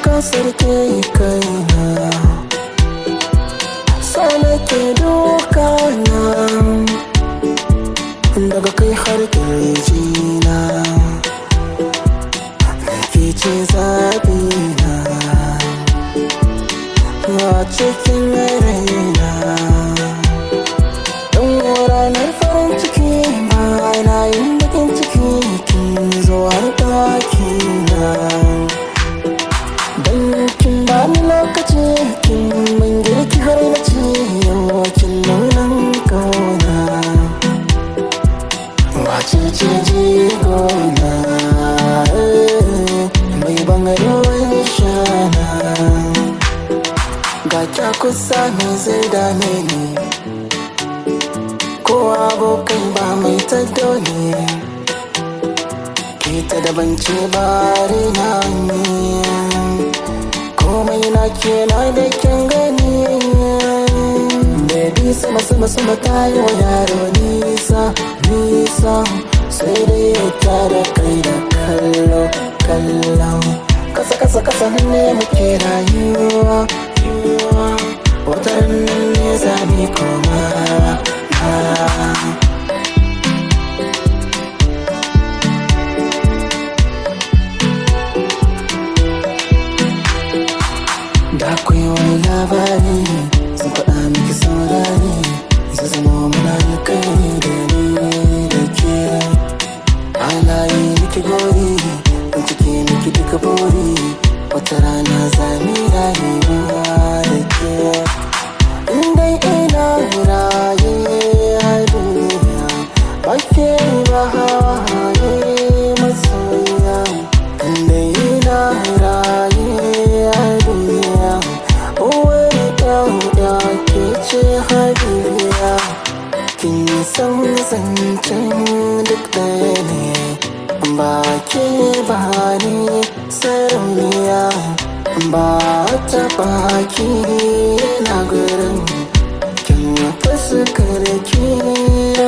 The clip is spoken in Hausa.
kasar ke kaina Sana ke duka na Daga kai har kirjina Ke ce zaɓina A cikin raina Don ranar farin ciki ba na yin bakin ciki kin zo har ɗakina Dan kin ba ni lokaci kin min girki har na ci yau kin nunan kauna Wace ce jigona eh, mai ban ruwan shana Ga kya kusa me zai dame ni Ko abokai ba mai taddo ne Ke ta daban ce bare na ne Komai na ke na da kyan gani Baby sama sama sama ta yi wa yaro nisa nisa Sai dai ya tara kai da kallo kallon Kasa kasa kasa ne muke rayuwa rayuwa Wata ranar ne za mu koma Da akwai wani labari sun faɗa miki saurari Zai zama muna alkhairi da ni da ke Ana yi miki gori in cike miki duka buri Wata rana za mu rayuwa da ke Indai ina raye a duniya Ba ke ba hawaye masoya Indai ina raye a duniya Uwar ɗauɗa ke ce habibiya Kin san zancen duk ɗaya ne Ba ke ba ni sarauniya Ba ta baki na gurin Kin fuskar ki